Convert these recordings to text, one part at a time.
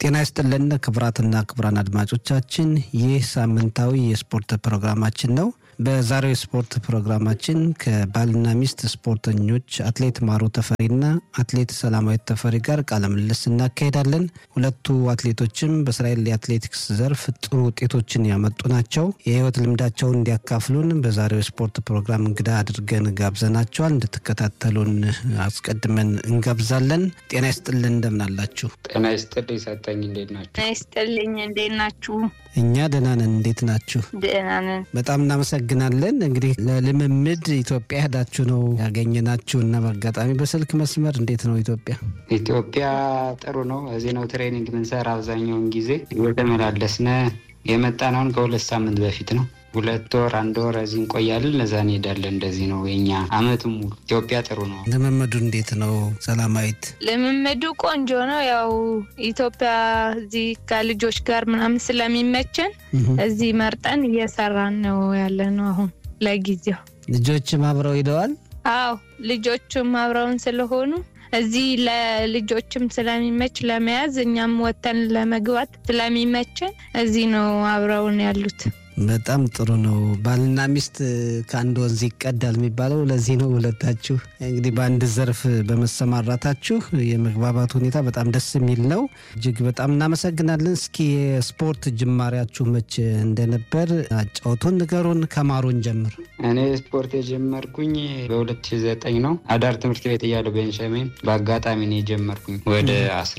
ጤና ይስጥልን ክቡራትና ክቡራን አድማጮቻችን ይህ ሳምንታዊ የስፖርት ፕሮግራማችን ነው። በዛሬው የስፖርት ፕሮግራማችን ከባልና ሚስት ስፖርተኞች አትሌት ማሩ ተፈሪና አትሌት ሰላማዊት ተፈሪ ጋር ቃለ ምልልስ እናካሄዳለን። ሁለቱ አትሌቶችም በእስራኤል የአትሌቲክስ ዘርፍ ጥሩ ውጤቶችን ያመጡ ናቸው። የህይወት ልምዳቸውን እንዲያካፍሉን በዛሬው የስፖርት ፕሮግራም እንግዳ አድርገን ጋብዘናቸዋል። እንድትከታተሉን አስቀድመን እንጋብዛለን። ጤና ይስጥልን እንደምን አላችሁ? ጤና ይስጥልኝ ሰጠኝ፣ እንዴት ናችሁ? ጤና ይስጥልኝ እንዴት ናችሁ? እኛ ደህና ነን። እንዴት ናችሁ? ደህና ነን። በጣም እናመሰግናለን። እንግዲህ ለልምምድ ኢትዮጵያ ሄዳችሁ ነው ያገኘናችሁ እና በአጋጣሚ በስልክ መስመር እንዴት ነው ኢትዮጵያ? ኢትዮጵያ ጥሩ ነው። እዚህ ነው ትሬኒንግ ምንሰራ አብዛኛውን ጊዜ እየተመላለስነ የመጣን አሁን ከሁለት ሳምንት በፊት ነው። ሁለት ወር አንድ ወር እዚህ እንቆያለን፣ ለዛ እንሄዳለን። እንደዚህ ነው የኛ አመት ሙሉ። ኢትዮጵያ ጥሩ ነው። ልምምዱ እንዴት ነው ሰላማዊት? ልምምዱ ቆንጆ ነው። ያው ኢትዮጵያ እዚህ ከልጆች ጋር ምናምን ስለሚመቸን እዚህ መርጠን እየሰራን ነው ያለ ነው አሁን ለጊዜው። ልጆችም አብረው ሂደዋል? አዎ ልጆቹም አብረውን ስለሆኑ እዚህ ለልጆችም ስለሚመች ለመያዝ እኛም ወተን ለመግባት ስለሚመችን እዚህ ነው አብረውን ያሉት። በጣም ጥሩ ነው። ባልና ሚስት ከአንድ ወንዝ ይቀዳል የሚባለው ለዚህ ነው። ሁለታችሁ እንግዲህ በአንድ ዘርፍ በመሰማራታችሁ የመግባባት ሁኔታ በጣም ደስ የሚል ነው። እጅግ በጣም እናመሰግናለን። እስኪ የስፖርት ጅማሬያችሁ መቼ እንደነበር አጫውቱን፣ ንገሩን። ከማሩን ጀምር። እኔ ስፖርት የጀመርኩኝ በ2009 ነው። አዳር ትምህርት ቤት እያለሁ ቤንሻሚን በአጋጣሚ ነው የጀመርኩኝ። ወደ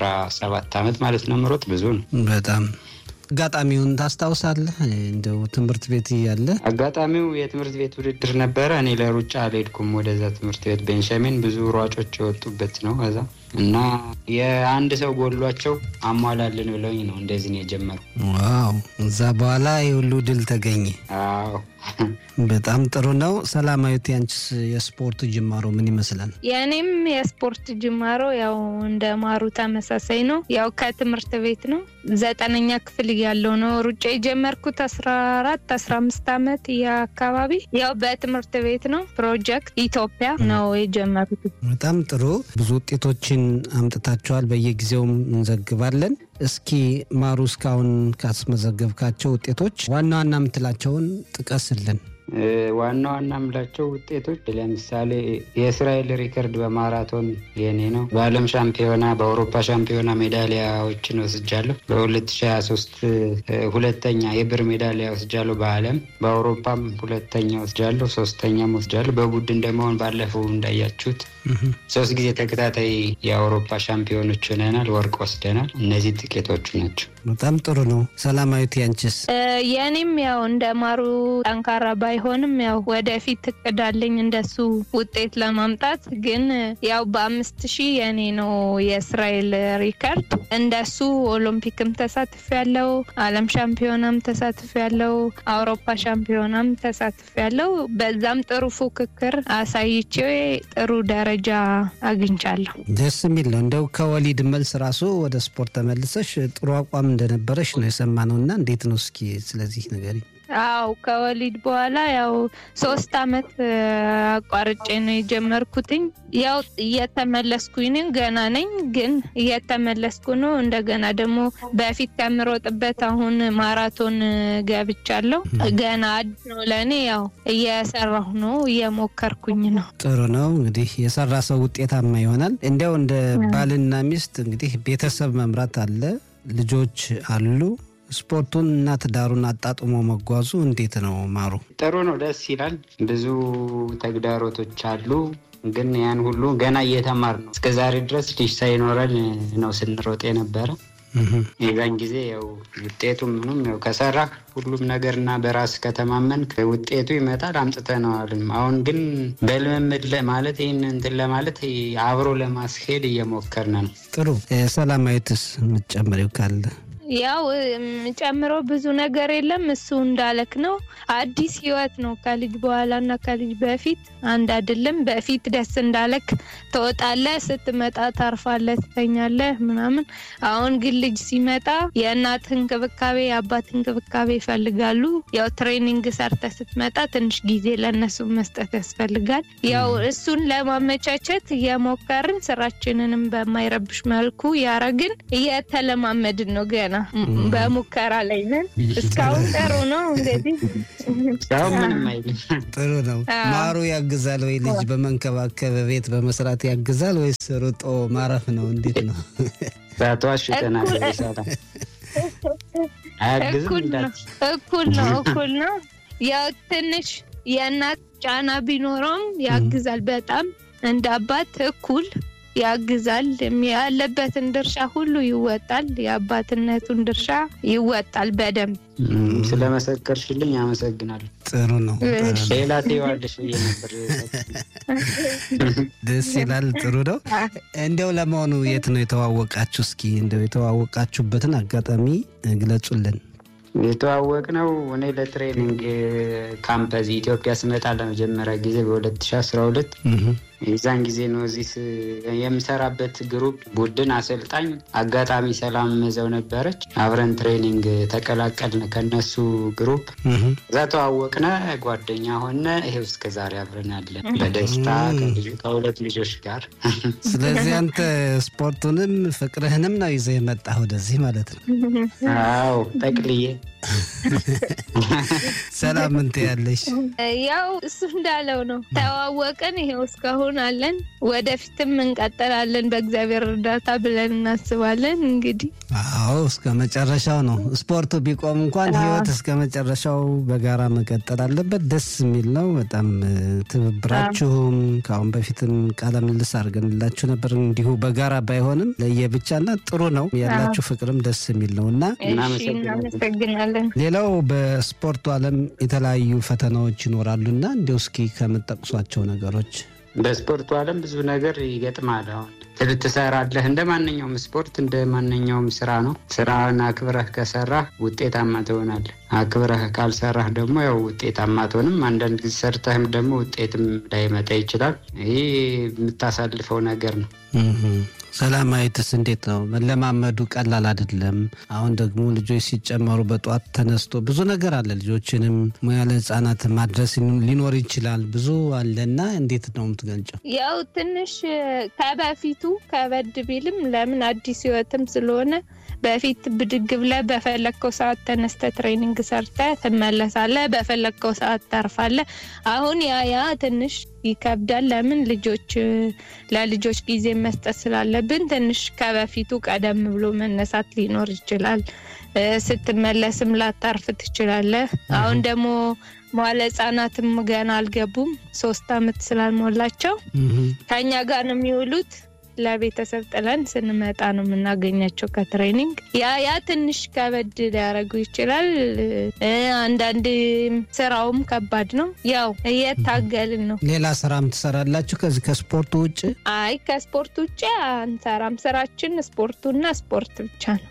17 ዓመት ማለት ነው። ምሮጥ ብዙ ነው በጣም አጋጣሚውን ታስታውሳለህ? እንደው ትምህርት ቤት እያለ አጋጣሚው የትምህርት ቤት ውድድር ነበረ። እኔ ለሩጫ አልሄድኩም ወደዛ ትምህርት ቤት። ቤንሻሚን ብዙ ሯጮች የወጡበት ነው ከዛ እና የአንድ ሰው ጎሏቸው አሟላልን ብለውኝ ነው እንደዚህ ነው የጀመሩ። ዋው! እዛ በኋላ የሁሉ ድል ተገኘ። አዎ በጣም ጥሩ ነው። ሰላማዊት፣ ያንቺስ የስፖርት ጅማሮ ምን ይመስላል? የእኔም የስፖርት ጅማሮ ያው እንደ ማሩ ተመሳሳይ ነው። ያው ከትምህርት ቤት ነው። ዘጠነኛ ክፍል እያለው ነው ሩጫ የጀመርኩት አስራ አራት አስራ አምስት አመት አካባቢ ያው በትምህርት ቤት ነው። ፕሮጀክት ኢትዮጵያ ነው የጀመሩት። በጣም ጥሩ ብዙ ውጤቶችን አምጥታችኋል። በየጊዜውም እንዘግባለን። እስኪ ማሩ እስካሁን ካስመዘገብካቸው ውጤቶች ዋና ዋና የምትላቸውን ጥቀስልን። ዋና ዋና የምላቸው ውጤቶች ለምሳሌ የእስራኤል ሪከርድ በማራቶን የኔ ነው። በዓለም ሻምፒዮና፣ በአውሮፓ ሻምፒዮና ሜዳሊያዎችን ወስጃለሁ። በ2023 ሁለተኛ የብር ሜዳሊያ ወስጃለሁ። በዓለም በአውሮፓም ሁለተኛ ወስጃለሁ። ሶስተኛም ወስጃለሁ። በቡድን እንደመሆን ባለፈው እንዳያችሁት ሶስት ጊዜ ተከታታይ የአውሮፓ ሻምፒዮኖች ሆነናል። ወርቅ ወስደናል። እነዚህ ጥቂቶቹ ናቸው። በጣም ጥሩ ነው። ሰላማዊት ያንችስ? የኔም ያው እንደ ማሩ ጠንካራ ባይሆንም ያው ወደፊት እቅዳለኝ እንደሱ ውጤት ለማምጣት ግን ያው በአምስት ሺህ የኔ ነው የእስራኤል ሪከርድ። እንደሱ ኦሎምፒክም ተሳትፍ ያለው ዓለም ሻምፒዮናም ተሳትፍ ያለው አውሮፓ ሻምፒዮናም ተሳትፍ ያለው በዛም ጥሩ ፉክክር አሳይቼ ጥሩ ደረጃ አግኝቻለሁ። ደስ የሚል ነው። እንደው ከወሊድ መልስ ራሱ ወደ ስፖርት ተመልሰሽ ጥሩ አቋም እንደነበረሽ ነው የሰማነው እና እንዴት ነው እስኪ ስለዚህ ነገር አው ከወሊድ በኋላ ያው ሶስት አመት አቋርጬ ነው የጀመርኩትኝ። ያው እየተመለስኩኝ ነኝ፣ ገና ነኝ ግን እየተመለስኩ ነው። እንደገና ደግሞ በፊት ከምሮጥበት አሁን ማራቶን ገብቻለሁ። ገና አዲስ ነው ለእኔ። ያው እየሰራሁ ነው፣ እየሞከርኩኝ ነው። ጥሩ ነው እንግዲህ የሰራ ሰው ውጤታማ ይሆናል። እንዲያው እንደ ባልና ሚስት እንግዲህ ቤተሰብ መምራት አለ፣ ልጆች አሉ ስፖርቱን እና ትዳሩን አጣጥሞ መጓዙ እንዴት ነው ማሩ? ጥሩ ነው፣ ደስ ይላል። ብዙ ተግዳሮቶች አሉ፣ ግን ያን ሁሉ ገና እየተማር ነው። እስከ ዛሬ ድረስ ልጅ ሳይኖረን ነው ስንሮጥ የነበረ። የዛን ጊዜ ያው ውጤቱ ምንም ያው ከሰራ ሁሉም ነገር እና በራስ ከተማመን ውጤቱ ይመጣል። አምጥተነዋልም። አሁን ግን በልምምድ ማለት ይህን እንትን ለማለት አብሮ ለማስሄድ እየሞከርን ነው። ጥሩ ሰላማዊትስ የምትጨምሪው ካለ? ያው ጨምሮ ብዙ ነገር የለም። እሱ እንዳለክ ነው። አዲስ ህይወት ነው። ከልጅ በኋላ እና ከልጅ በፊት አንድ አይደለም። በፊት ደስ እንዳለክ ትወጣለህ፣ ስትመጣ ታርፋለህ፣ ትተኛለህ ምናምን። አሁን ግን ልጅ ሲመጣ የእናት እንክብካቤ የአባት እንክብካቤ ይፈልጋሉ። ያው ትሬኒንግ ሰርተ ስትመጣ ትንሽ ጊዜ ለእነሱ መስጠት ያስፈልጋል። ያው እሱን ለማመቻቸት እየሞከርን ስራችንንም በማይረብሽ መልኩ ያረግን እየተለማመድን ነው። ገና በሙከራ ላይ ነን። እስካሁን ጥሩ ነው። እንግዲህ እስካሁን ምንም አይልም። ጥሩ ነው። ማሩ ያግዛል ወይ? ልጅ በመንከባከብ ቤት በመስራት ያግዛል ወይስ ሩጦ ማረፍ ነው? እንዴት ነው? ዛቷሽ ተናገ ይሰራ አያግዝም እኩል ነው እንዳት እኩል ነው እኩል ነው። ያው ትንሽ የእናት ጫና ቢኖረውም ያግዛል። በጣም እንደ አባት እኩል ያግዛል። ያለበትን ድርሻ ሁሉ ይወጣል። የአባትነቱን ድርሻ ይወጣል በደንብ። ስለመሰከርሽልኝ አመሰግናለሁ። ጥሩ ነው። ጥሩ ነው። ሌላ ትይዋለሽ ብዬ ነበር። ደስ ይላል። ጥሩ ነው። እንዲያው ለመሆኑ የት ነው የተዋወቃችሁ? እስኪ እንዲያው የተዋወቃችሁበትን አጋጣሚ ግለጹልን። የተዋወቅ ነው እኔ ለትሬኒንግ ካምፕ እዚህ ኢትዮጵያ ስመጣ ለመጀመሪያ ጊዜ በ2012 የዛን ጊዜ ነው። እዚህ ስ- የምሰራበት ግሩፕ ቡድን አሰልጣኝ አጋጣሚ ሰላም መዘው ነበረች። አብረን ትሬኒንግ ተቀላቀልን ከነሱ ግሩፕ። እዛ ተዋወቅነ፣ ጓደኛ ሆነ። ይሄው እስከ ዛሬ አብረን አለን በደስታ ከልጅ- ከሁለት ልጆች ጋር ስለዚህ አንተ ስፖርቱንም ፍቅርህንም ነው ይዘህ የመጣህ ወደዚህ ማለት ነው። አዎ ጠቅልዬ ሰላም ምን ትያለሽ? ያው እሱ እንዳለው ነው። ተዋወቅን፣ ይሄው እስካሁን አለን። ወደፊትም እንቀጥላለን በእግዚአብሔር እርዳታ ብለን እናስባለን። እንግዲህ አዎ እስከ መጨረሻው ነው። ስፖርቱ ቢቆም እንኳን ህይወት እስከ መጨረሻው በጋራ መቀጠል አለበት። ደስ የሚል ነው በጣም እ፣ ትብብራችሁም ከአሁን በፊትም ቃለ ምልልስ አድርገንላችሁ ነበር። እንዲሁ በጋራ ባይሆንም ለየብቻና ጥሩ ነው ያላችሁ ፍቅርም ደስ የሚል ነው እና እሺ፣ እናመሰግናለን። እናመሰግናለን። ሌላው በስፖርቱ ዓለም የተለያዩ ፈተናዎች ይኖራሉና እንዲሁ እስኪ ከምጠቅሷቸው ነገሮች በስፖርቱ ዓለም ብዙ ነገር ይገጥማል። አሁን ትል- ትሰራለህ። እንደ ማንኛውም ስፖርት እንደ ማንኛውም ስራ ነው። ስራህን አክብረህ ከሰራህ ውጤታማ ትሆናለህ። አክብረህ ካልሰራህ ደግሞ ያው ውጤታማ አትሆንም። አንዳንድ ጊዜ ሰርተህም ደግሞ ውጤትም ላይመጣ ይችላል። ይህ የምታሳልፈው ነገር ነው። እህ። ሰላማዊትስ እንዴት ነው? መለማመዱ ቀላል አይደለም። አሁን ደግሞ ልጆች ሲጨመሩ በጠዋት ተነስቶ ብዙ ነገር አለ። ልጆችንም ሙያ ለህፃናት ማድረስ ሊኖር ይችላል። ብዙ አለና እንዴት ነው የምትገልጨው? ያው ትንሽ ከበፊቱ ከበድ ቢልም ለምን አዲስ ህይወትም ስለሆነ በፊት ብድግ ብለህ በፈለግከው ሰዓት ተነስተ ትሬኒንግ ሰርተ ትመለሳለህ። በፈለግከው ሰዓት ታርፋለህ። አሁን ያ ያ ትንሽ ይከብዳል። ለምን ልጆች ለልጆች ጊዜ መስጠት ስላለብን ትንሽ ከበፊቱ ቀደም ብሎ መነሳት ሊኖር ይችላል። እ፣ ስትመለስም ላታርፍ ትችላለህ። አሁን ደግሞ መዋለ ህጻናትም ገና አልገቡም። ሶስት አመት ስላልሞላቸው እህ። ከኛ ጋር ነው የሚውሉት። ለቤተሰብ ጥለን ስንመጣ ነው የምናገኛቸው ከትሬኒንግ። ያ ያ ትንሽ ከበድ ሊያደርጉ ይችላል። እ፣ አንዳንድ ስራውም ከባድ ነው። ያው እየታገልን ነው። ሌላ ስራም ትሰራላችሁ ከዚህ ከስፖርቱ ውጭ? አይ ከስፖርት ውጭ አንሰራም። ስራችን ስፖርቱና ስፖርት ብቻ ነው።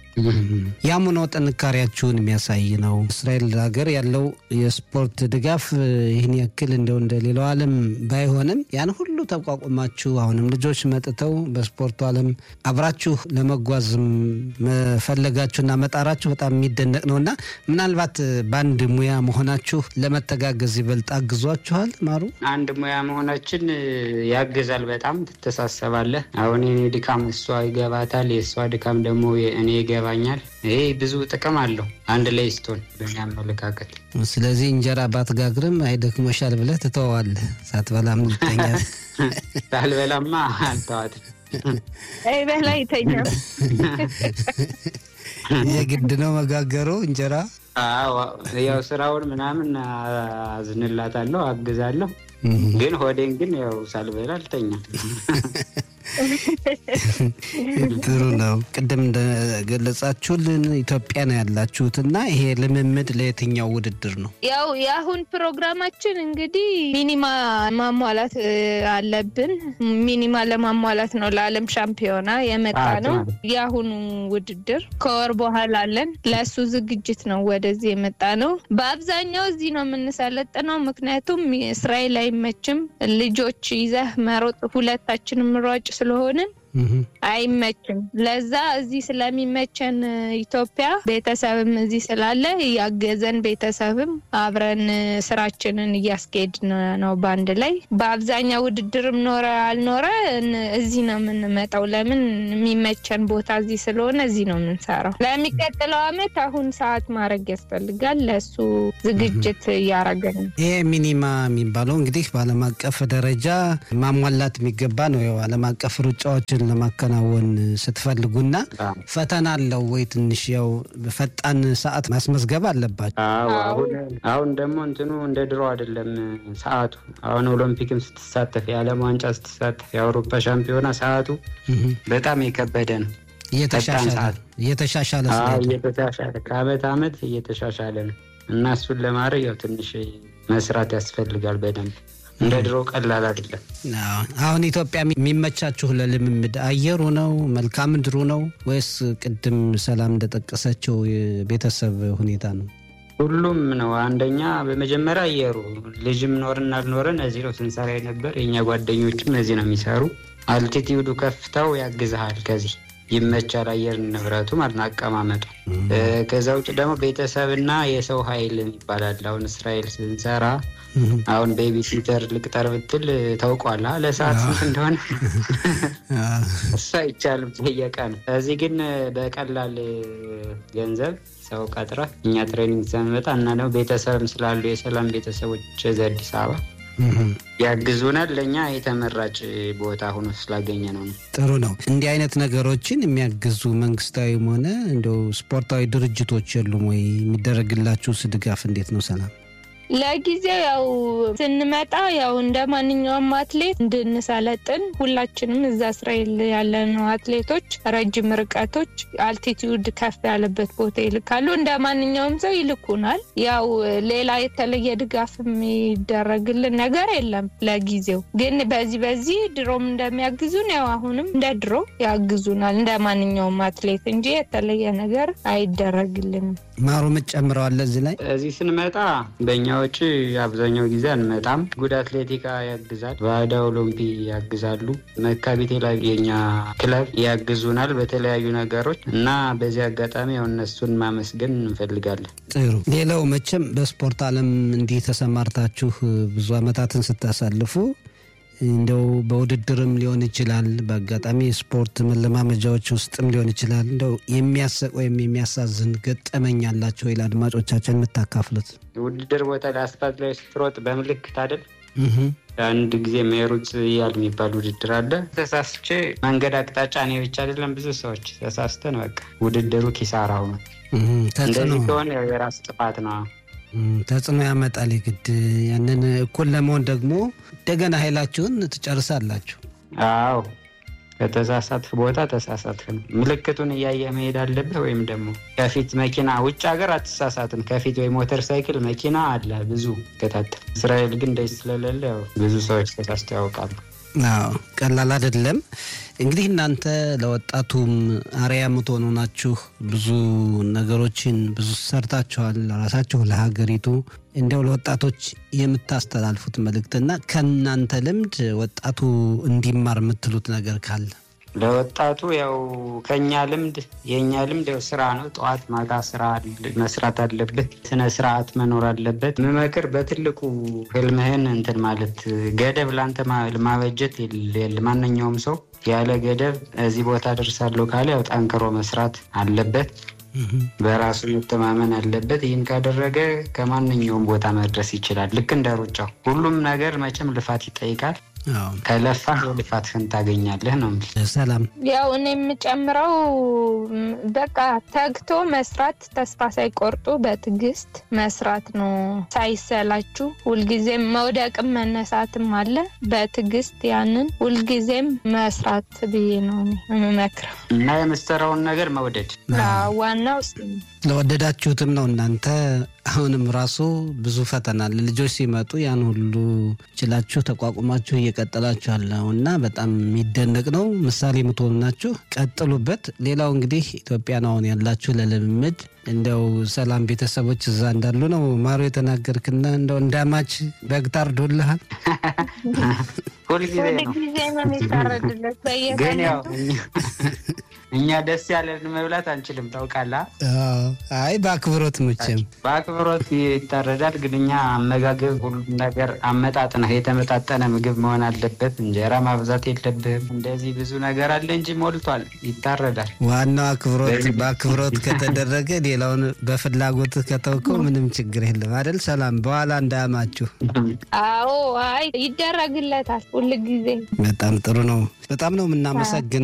ያም ሆኖ ጥንካሬያችሁን የሚያሳይ ነው። እስራኤል ሀገር ያለው የስፖርት ድጋፍ እ፣ ይህን ያክል እንደው እንደ ሌላው ዓለም ባይሆንም ያን ሁሉ ተቋቁማችሁ አሁንም ልጆች መጥተው በስፖርቱ ዓለም አብራችሁ ለመጓዝ መፈለጋችሁና መጣራችሁ በጣም የሚደነቅ ነው እና ምናልባት እ፣ በአንድ ሙያ መሆናችሁ ለመተጋገዝ ይበልጥ አግዟችኋል ማሩ? አንድ ሙያ መሆናችን እ፣ ያግዛል። በጣም ትተሳሰባለህ። አሁን የኔ ድካም እሷ ይገባታል፣ የእሷ ድካም ደግሞ እኔ ይገባኛል። ይሄ ብዙ ጥቅም አለው አንድ ላይ ስትሆን በእኔ አመለካከት። ስለዚህ እንጀራ ባትጋግርም አይደክሞሻል ብለህ ትተዋለህ፣ ሳትበላም ልተኛ ሳልበላማ አልተዋትም። አይ በላይ ተኛ የግድ ነው መጋገሩ እንጀራ። አዎ፣ ያው ስራውን ምናምን አዝንላታለሁ፣ አግዛለሁ። ግን ሆዴን ግን ያው ሳልበላ አልተኛም። ጥሩ ነው። ቅድም እንደገለጻችሁልን ኢትዮጵያ ነው ያላችሁት እና ይሄ ልምምድ ለየትኛው ውድድር ነው? ያው የአሁን ፕሮግራማችን እንግዲህ ሚኒማ ማሟላት እ, አለብን። ሚኒማ ለማሟላት ነው ለዓለም ሻምፒዮና የመጣ ነው። የአሁኑ ውድድር ከወር በኋላ አለን። ለእሱ ዝግጅት ነው ወደዚህ የመጣ ነው። በአብዛኛው እዚህ ነው የምንሰለጥነው፣ ምክንያቱም እስራኤል አይመችም። ልጆች ይዘህ መሮጥ ሁለታችንም ሯጭ ስለሆንን እህ፣ አይመችም። ለዛ እዚህ ስለሚመቸን እ, ኢትዮጵያ ቤተሰብም እዚህ ስላለ እያገዘን ቤተሰብም አብረን እ, ስራችንን እያስኬድን ነው በአንድ ላይ። በአብዛኛው ውድድርም ኖረ አልኖረ እን- እዚህ ነው የምንመጣው። ለምን የሚመቸን ቦታ እዚህ ስለሆነ እዚህ ነው የምንሰራው። ለሚቀጥለው አመት አሁን ሰዓት ማድረግ ያስፈልጋል። ለእሱ ዝግጅት እያረገን ነው። ይሄ ሚኒማ የሚባለው እንግዲህ በዓለም አቀፍ ደረጃ ማሟላት የሚገባ ነው። ያው ዓለም አቀፍ ሩጫዎችን ለማከናወን ስትፈልጉና ፈተና አለው ወይ? ትንሽ ያው ፈጣን ሰዓት ማስመዝገብ አለባቸው። አዎ አዎ። አሁን አሁን ደግሞ እንትኑ እንደ ድሮ አይደለም ሰዓቱ። አሁን ኦሎምፒክም ስትሳተፍ የዓለም ዋንጫ ስትሳተፍ የአውሮፓ ሻምፒዮና ሰዓቱ እህ፣ በጣም የከበደ ነው። እየተሻሻለ ሰዓት። እየተሻሻለ አዎ ስለሄደ እየተሻሻለ ከአመት አመት እየተሻሻለ ነው እና እሱን ለማድረግ ያው ትንሽ መስራት ያስፈልጋል በደንብ እንደ ድሮ ቀላል አይደለም። አዎ። አሁን ኢትዮጵያ የሚመቻችሁ ለልምምድ አየሩ ነው መልክዓ ምድሩ ነው ወይስ ቅድም ሰላም እንደጠቀሰችው የቤተሰብ ሁኔታ ነው? ሁሉም ነው። አንደኛ በመጀመሪያ አየሩ ልጅም ኖርን አልኖረን እዚህ ነው ስንሰራ የነበር። የእኛ ጓደኞችም እዚህ ነው የሚሰሩ። አልቲቲዩዱ ከፍታው ያግዝሃል። ከዚህ ይመቻል አየር ንብረቱ ማለት ነው አቀማመጡ። እ፣ ከዛ ውጭ ደግሞ ቤተሰብና የሰው ኃይል ይባላል። አሁን እስራኤል ስንሰራ እህ፣ አሁን ቤቢ ሲተር ልቅጠር ብትል ታውቋላ ለሰዓት ስንት እንደሆነ አዎ። እሱ አይቻልም በየቀን። እዚህ ግን በቀላል ገንዘብ ሰው ቀጥረ እኛ ትሬኒንግ ስንመጣ እና ደግሞ ቤተሰብም ስላሉ የሰላም ቤተሰቦች እዚህ አዲስ አበባ እህ። ያግዙናል። ለእኛ የተመራጭ ቦታ ሆኖ ስላገኘ ነው ነው ጥሩ ነው። እንዲህ አይነት ነገሮችን የሚያግዙ መንግስታዊም ሆነ እንደው ስፖርታዊ ድርጅቶች የሉም ወይ? የሚደረግላችሁስ ድጋፍ እንዴት ነው? ሰላም ለጊዜው ያው ስንመጣ ያው እንደ ማንኛውም አትሌት እንድንሰለጥን ሁላችንም እዛ እስራኤል ያለነው አትሌቶች ረጅም ርቀቶች አልቲቲዩድ ከፍ ያለበት ቦታ ይልካሉ። እንደ ማንኛውም ሰው ይልኩናል። ያው ሌላ የተለየ ድጋፍ የሚደረግልን ነገር የለም ለጊዜው። ግን በዚህ በዚህ ድሮም እንደሚያግዙን ያው አሁንም እንደ ድሮ ያግዙናል እንደ ማንኛውም አትሌት እንጂ የተለየ ነገር አይደረግልንም። ማሩ ምጨምረዋለ እዚህ ላይ እዚህ ስንመጣ በእኛ ወጪ አብዛኛው ጊዜ አንመጣም። ጉድ አትሌቲካ ያግዛል፣ ባዳ ኦሎምፒ ያግዛሉ፣ መካቢቴ ላይ የኛ ክለብ ያግዙናል በተለያዩ ነገሮች እና በዚህ አጋጣሚ ያው እነሱን ማመስገን እንፈልጋለን። ጥሩ። ሌላው መቼም በስፖርት ዓለም እንዲህ ተሰማርታችሁ ብዙ ዓመታትን ስታሳልፉ እንደው በውድድርም ሊሆን ይችላል፣ በአጋጣሚ የስፖርት መለማመጃዎች ውስጥም ሊሆን ይችላል። እንደው የሚያሰቅ ወይም የሚያሳዝን ገጠመኝ አላቸው ወይ ለአድማጮቻችን የምታካፍሉት? ውድድር ቦታ ላይ አስፋልት ላይ ስትሮጥ በምልክት አይደል እህ፣ አንድ ጊዜ ሜሩት ያል የሚባል ውድድር አለ። ተሳስቼ መንገድ አቅጣጫ እኔ ብቻ አይደለም ብዙ ሰዎች ተሳስተን በቃ ውድድሩ ኪሳራ ሆነ። እህ፣ ተጽዕኖ እንደዚህ ከሆነ ያው የራስ ጥፋት ነው። እህ፣ ተጽዕኖ ያመጣል የግድ ያንን እኩል ለመሆን ደግሞ እንደገና ኃይላችሁን ትጨርሳላችሁ። አዎ ከተሳሳትክ ቦታ ተሳሳትክ ነው። ምልክቱን እያየ መሄድ አለብህ። ወይም ደግሞ ከፊት መኪና ውጭ ሀገር አትሳሳትም። ከፊት ወይ ሞተር ሳይክል መኪና አለ ብዙ ከታተል። እስራኤል ግን እንደዚህ ስለሌለ ያው ብዙ ሰዎች ተሳስተው ያውቃሉ። አዎ ቀላል አይደለም። እንግዲህ እናንተ ለወጣቱም አርአያ የምትሆኑ ናችሁ። ብዙ ነገሮችን ብዙ ሰርታችኋል፣ ራሳችሁ ለሀገሪቱ። እንዲያው ለወጣቶች የምታስተላልፉት መልእክትና ከእናንተ ልምድ ወጣቱ እንዲማር የምትሉት ነገር ካለ ለወጣቱ ያው ከኛ ልምድ የእኛ ልምድ ያው ስራ ነው። ጠዋት ማታ ስራ አለ- መስራት አለበት። ስነ ስርዓት መኖር አለበት። ምመክር በትልቁ ህልምህን እንትን ማለት ገደብ ለአንተ ማ- ማበጀት የለ- የለ- ማንኛውም ሰው ያለ ገደብ እዚህ ቦታ ደርሳለሁ ካለ ያው ጠንክሮ መስራት አለበት። በራሱ መተማመን አለበት። ይህን ካደረገ ከማንኛውም ቦታ መድረስ ይችላል። ልክ እንደ ሩጫው ሁሉም ነገር መቼም ልፋት ይጠይቃል። አዎ። ከለፋህ የልፋትህን ታገኛለህ ነው የምልህ። ሰላም ያው እኔ የምጨምረው ም፣ በቃ ተግቶ መስራት፣ ተስፋ ሳይቆርጡ በትዕግስት መስራት ነው። ሳይሰላችሁ ሁልጊዜም መውደቅም መነሳትም አለ። በትዕግስት ያንን ሁልጊዜም መስራት ብዬ ነው እኔ የምመክረው። እና የምትሰራውን ነገር መውደድ አዎ፣ ዋናው እሱ ነው። ለወደዳችሁትም ነው እናንተ አሁንም ራሱ ብዙ ፈተና አለ። ልጆች ሲመጡ ያን ሁሉ ችላችሁ ተቋቁማችሁ እየቀጠላችሁ ያለው እና በጣም የሚደነቅ ነው። ምሳሌ የምትሆኑ ናችሁ። ቀጥሉበት። ሌላው እንግዲህ ኢትዮጵያን አሁን ያላችሁ ለልምምድ እንደው ሰላም ቤተሰቦች እዛ እንዳሉ ነው ማሩ የተናገርክና እንደው እንዳማች በግ ታርዶልሃል። ሁልጊዜ ነው። ሁልጊዜ ነው የሚታረድለት ግን በየቀኑ ያው እኛ- እኛ ደስ ያለን መብላት አንችልም ታውቃለህ። አዎ። አይ በአክብሮት መቼም በአክብሮት ይታረዳል። ግን እኛ አመጋገብ ሁሉም ነገር አመጣጥነህ የተመጣጠነ ምግብ መሆን አለበት። እንጀራ ማብዛት የለብህም። እንደዚህ ብዙ ነገር አለ እንጂ ሞልቷል። ይታረዳል። ዋናው አክብሮት በአክብሮት ከተደረገ ሌላውን በፍላጎት ከተውከው ምንም ችግር የለም አይደል? ሰላም በኋላ እንዳያማችሁ። አዎ፣ አይ ይደረግለታል ሁልጊዜ በጣም ጥሩ ነው። በጣም ነው የምናመሰግነው።